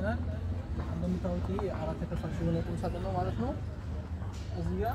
መጥተናል። እንደምታዩት ይሄ አራት ተከፋሽ የሆነ ቁም ሳጥን ነው ማለት ነው። እዚህ ጋር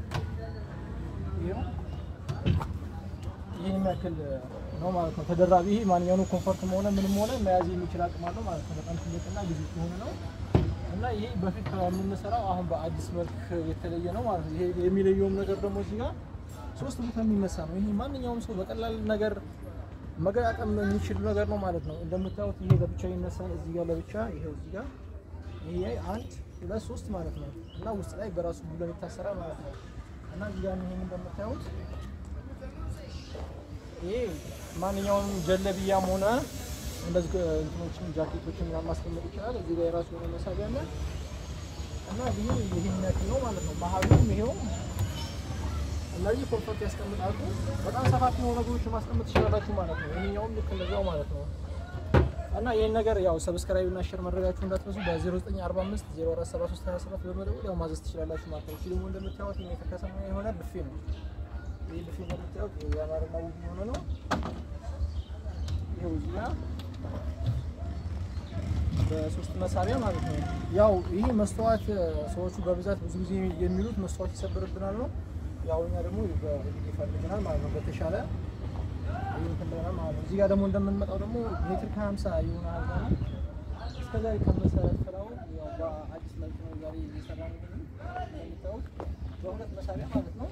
ይኸው ይህን የሚያክል ነው ማለት ነው። ተደራቢ ይሄ ማንኛውንም ኮምፎርትም ሆነ ምንም ሆነ መያዝ የሚችል አቅም አለው ማለት ነው። በጣም ትልቅና ግዙፍ የሆነ ነው እና ይሄ በፊት ከምንሰራው አሁን በአዲስ መልክ የተለየ ነው ማለት ነው። ይሄ የሚለየውም ነገር ደግሞ እዚህ ጋር ሶስት ቦታ የሚነሳ ነው። ይሄ ማንኛውም ሰው በቀላል ነገር መገጣጠም የሚችል ነገር ነው ማለት ነው። እንደምታዩት ይሄ ለብቻ ይነሳል። እዚህ ጋር ለብቻ ይሄው እዚህ ጋር ይሄ አንድ ሁለት ሶስት ማለት ነው እና ውስጥ ላይ በራሱ ብለን ይታሰራል ማለት ነው እና እዚህ ጋር ይሄን እንደምታዩት ይሄ ማንኛውም ጀለብያም ሆነ እንደዚህ እንትኖችን ጃኬቶችን ምናምን ማስቀመጥ ይችላል። እዚህ ጋር የራሱ የሆነ መሳቢያ አለ እና ይሄ ይሄን ያክል ነው ማለት ነው። መሀሉም ይሄው እነዚህ ኮምፎርት ያስቀምጣሉ። በጣም ሰፋፊ የሆኑ ነገሮችን ማስቀመጥ ትችላላችሁ ማለት ነው። ይሄኛውም ልክ እንደዛው ማለት ነው እና ይህን ነገር ያው ሰብስክራይብ እና ሼር ማድረጋችሁ እንዳትረሱ። በ0945 047327 በመደወል ያው ማዘዝ ትችላላችሁ ማለት ነው። እሺ ደግሞ እንደምታዩት ሜትር ከሰማንያ የሆነ ብፌ ነው። ይህ ብፌ እንደምታዩት የአማርና ውብ የሆነ ነው። ይኸው እዚህ ጋር በሶስት መሳቢያ ማለት ነው። ያው ይህ መስተዋት ሰዎቹ በብዛት ብዙ ጊዜ የሚሉት መስተዋት ይሰብርብናል ነው። ያው እኛ ደግሞ በእጅ ይፈልግናል ማለት ነው። በተሻለ ይፈልገናል ማለት ነው። እዚህ ጋር ደግሞ እንደምንመጣው ደግሞ ሜትር ከሀምሳ የሆነ አልጋ ነው። እስከዛሬ ከመሰረት ፍላው ያው በአዲስ መልክ ነው ዛሬ እየሰራ ነው እንደምታዩት በሁለት መሳቢያ ማለት ነው።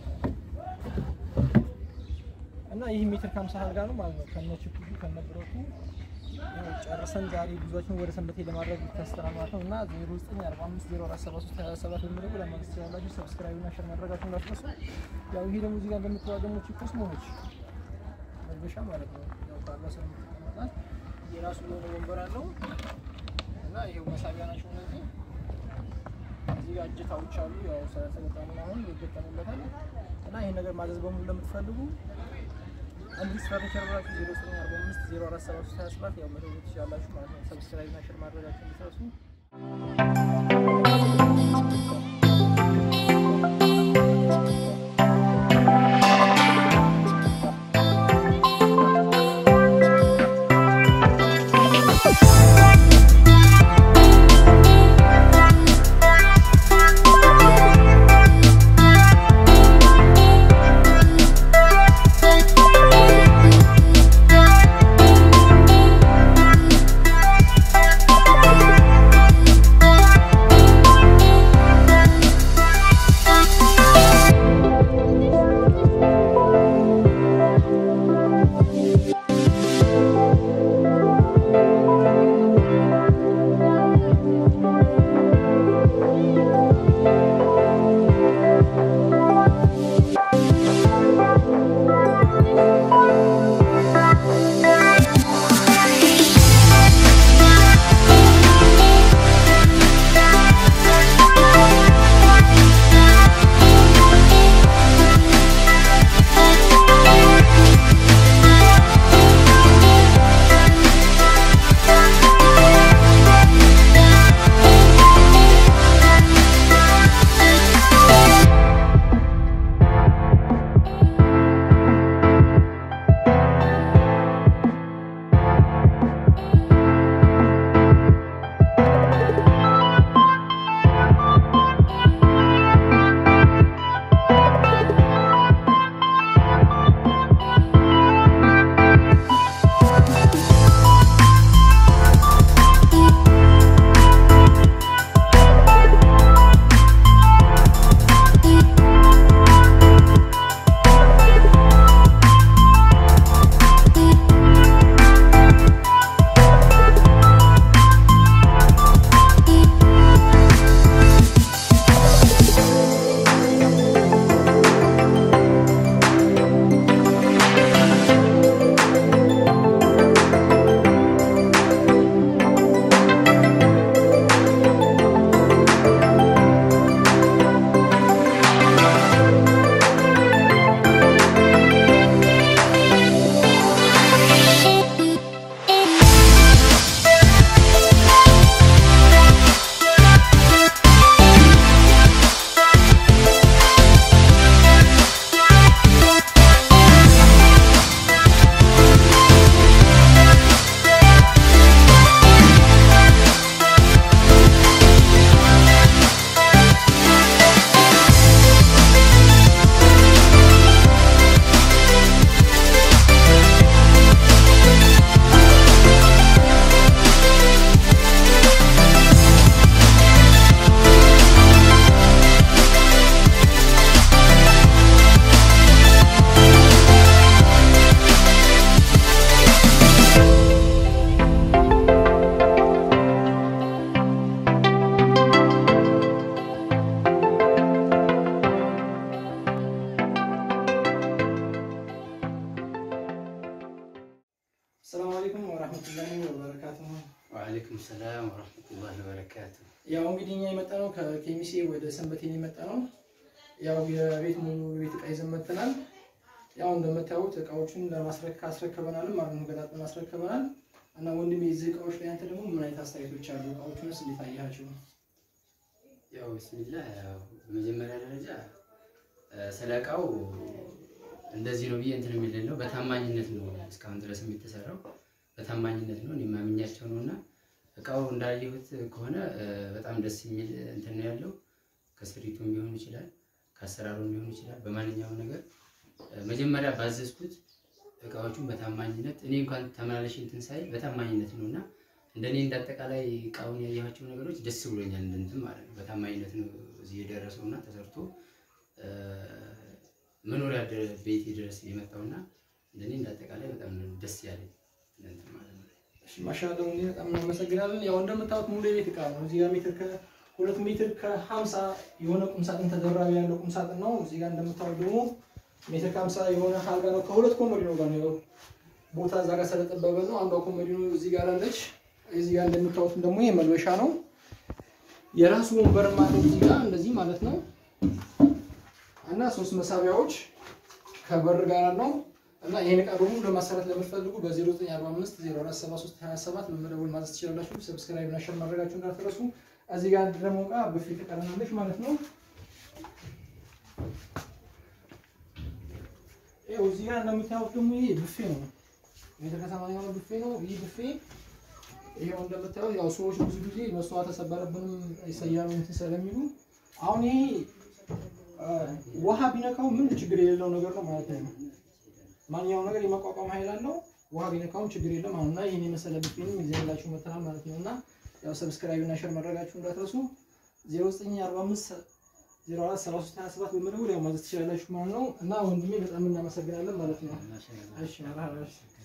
እና ይህ ሜትር ከሀምሳ አልጋ ነው ማለት ነው። ከነ ችፑዱ ከነ ብረቱ ያው ጨርሰን ዛሬ ጉዟችን ወደ ሰንበቴ ለማድረግ ይታሰራል ማለት ነው። እና 0945047327 በሚለው ለማግኘት ትችላላችሁ። ሰብስክራይብ እና ሼር ማድረጋችሁ እንዳትረሱ። ያው ይሄ ደግሞ እዚህ ጋር እንደምትባለው ደግሞ ቺፕስ መሆነች መልበሻ ማለት ነው። ያው ካለሰ የምትቀመጣት የራሱ የሆነ ወንበር አለው እና ይሄው መሳቢያ ናቸው እነዚህ። እዚህ ጋር እጀታዎች አሉ። ያው ስለተገጠሙ አሁን ይገጠሙለታል እና ይሄን ነገር ማዘዝ በሙሉ ለምትፈልጉ እንግሊዝ ፈርኒቸር ብላችሁ 0945 047327 ያው መደወል ትችላላችሁ ማለት ነው። ሰብስክራይብ እና ሼር ማድረጋችሁ እንድትረሱ። Thank ያው እንግዲህ እኛ የመጣ ነው ከኬሚሴ ወደ ሰንበቴ የመጣ ነው። ያው የቤት ሙሉ ቤት እቃ ይዘን መጥተናል። ያው እንደምታዩት እቃዎችን ለማስረከ አስረክበናል ማለት ነው። ገጣጥመን አስረክበናል እና ወንድሜ የዚህ እቃዎች ላይ አንተ ደግሞ ምን አይነት አስተያየቶች አሉ? እቃዎቹንስ እንዴት አያቸው? ያው ብስሚላ ያው በመጀመሪያ ደረጃ እ፣ ስለ እቃው እንደዚህ ነው ብዬ እንትን የሚልን ነው። በታማኝነት ነው እስካሁን ድረስ የተሰራው በታማኝነት ነው። እኔ ማምኛቸው ነው እና እቃው እንዳየሁት ከሆነ እ፣ በጣም ደስ የሚል እንትን ነው ያለው። ከስሪቱም ሊሆን ይችላል፣ ከአሰራሩም ሊሆን ይችላል። በማንኛውም ነገር እ፣ መጀመሪያ ባዘዝኩት እቃዎቹን በታማኝነት እኔ እንኳን ተመላለሽ እንትን ሳይ በታማኝነት ነው እና እንደኔ እንዳጠቃላይ እቃውን ያየኋቸው ነገሮች ደስ ብሎኛል። እንትን ማለት ነው በታማኝነት ነው እዚህ የደረሰው እና ተሰርቶ እ፣ መኖሪያ ደ- ቤቴ ድረስ የመጣውና እንደኔ እንዳጠቃላይ በጣም ነው ደስ ያለኝ እንትን ማለት ነው። እሺ ማሻአላ ወንድሜ በጣም እናመሰግናለን። ያው እንደምታዩት ሙሉ የቤት እቃ ነው። እዚህ ጋር ሜትር ከሁለት ሜትር ከሀምሳ የሆነ ቁምሳጥን ተደራቢ ያለው ቁምሳጥን ነው። እዚህ ጋር እንደምታዩት ደግሞ ሜትር ከሀምሳ የሆነ አልጋ ነው። ከሁለት ኮመዲኖ ጋር ነው። ያው ቦታ እዛ ጋር ስለጠበበ ነው። አንዷ ኮመዲኖ እዚህ ጋር አለች። እዚህ ጋር እንደምታዩት ደግሞ ይሄ መልበሻ ነው። የራሱ ወንበርም አለው እዚህ ጋር እንደዚህ ማለት ነው። እና ሶስት መሳቢያዎች ከበር ጋር ነው። እና ይህን እቃ ደግሞ ለማሰራት ለምትፈልጉ በ0945 047327 መመደቡን ማዘዝ ትችላላችሁ። ሰብስክራይብ እና ሸር ማድረጋችሁ እንዳትረሱ። እዚህ ጋር ደግሞ እቃ ብፌ ትቀረናለች ማለት ነው። ይኸው እዚህ ጋር እንደምታዩት ደግሞ ይሄ ብፌ ነው። ሜትር ከሰማንያ የሆነ ብፌ ነው። ይህ ብፌ ይኸው እንደምታዩት ያው ሰዎች ብዙ ጊዜ መስተዋት ተሰበረብንም ይሰያሉ እንትን ስለሚሉ አሁን ይሄ አ፣ ውሃ ቢነካው ምን ችግር የሌለው ነገር ነው ማለት ነው። ማንኛውም ነገር የመቋቋም ኃይል አለው። ውሃ ቢነካውም ችግር የለም አሁን እና ይህን የመሰለ ብፌንም ይዘንላችሁ መጥተናል ማለት ነው እና ያው ሰብስክራይብ እና ሸር ማድረጋችሁ እንዳትረሱ። 0945 043327 በመደወል ያው ማዘዝ ትችላላችሁ ማለት ነው እና ወንድሜ በጣም እናመሰግናለን ማለት ነው። እሺ መርሃባ እሺ